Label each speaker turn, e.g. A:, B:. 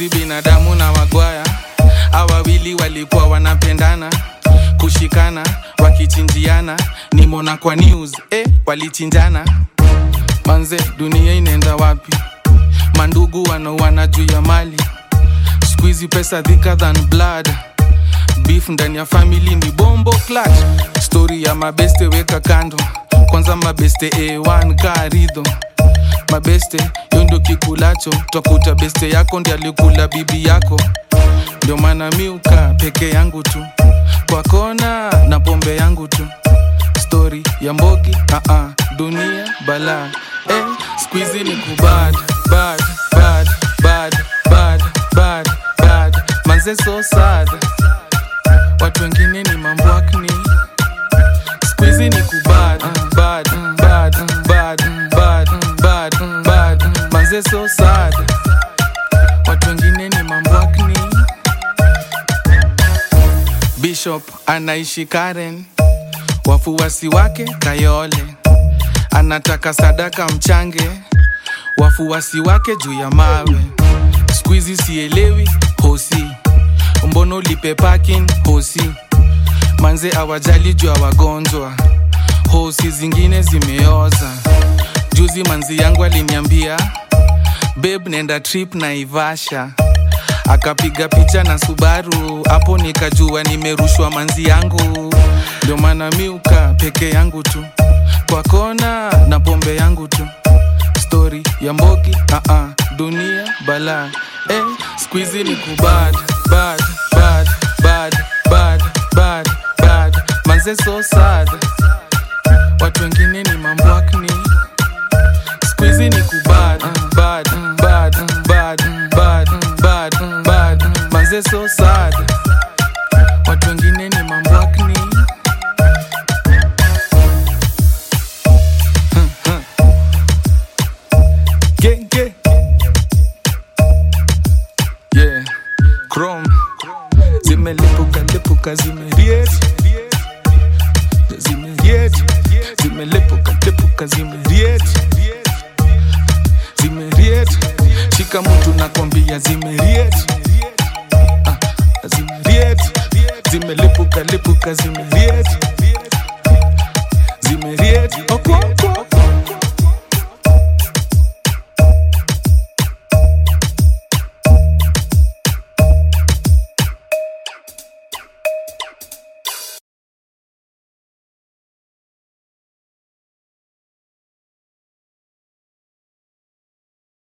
A: skuizi binadamu na wagwaya awawili walikuwa wanapendana kushikana wakichinjiana nimona kwa news eh, walichinjana manze dunia inaenda wapi mandugu wanauana juu ya mali skuizi pesa thicker than blood beef ndani ya family ni bombo clutch story ya mabeste weka kando kwanza mabeste a1 karidho mabeste yo ndio kikulacho twakuta beste yako ndi alikula bibi yako ndio maana miuka peke yangu tu kwa kona na pombe yangu tu stori ya mbogi uh -uh, dunia bala eh, squizi ni kubad bad bad bad bad bad bad manze so sad watu wengine ni mambwakni squizi ni kubad bad bad bad bad bad bad manze so sad watu wengine ni mambwakni bishop anaishi karen wafuasi wake kayole anataka sadaka mchange wafuasi wake juu ya mawe skuizi sielewi hosi mbono lipe parking hosi manze awajali juu ya wagonjwa hosi zingine zimeoza juzi manzi yangu aliniambia beb nenda trip na ivasha akapiga picha na subaru hapo nikajua nimerushwa manzi yangu ndio maana miuka peke yangu tu kwa kona na pombe yangu tu stori ya mbogi uh -uh, dunia bala eh, squizi ni kubad bad bad bad bad bad bad manze so sad watu wengine ni mambwakni squizi ni kubad bad bad bad bad bad bad manze so sad watu wengine ni mambwakni genge yeah chrome zimelipuka lipuka zimeriet zimeriet zimelipuka lipuka zimeriet zimeriet shika mtu nakwambia zimeriet Ah, zimeriet zimelipuka lipuka zimeriet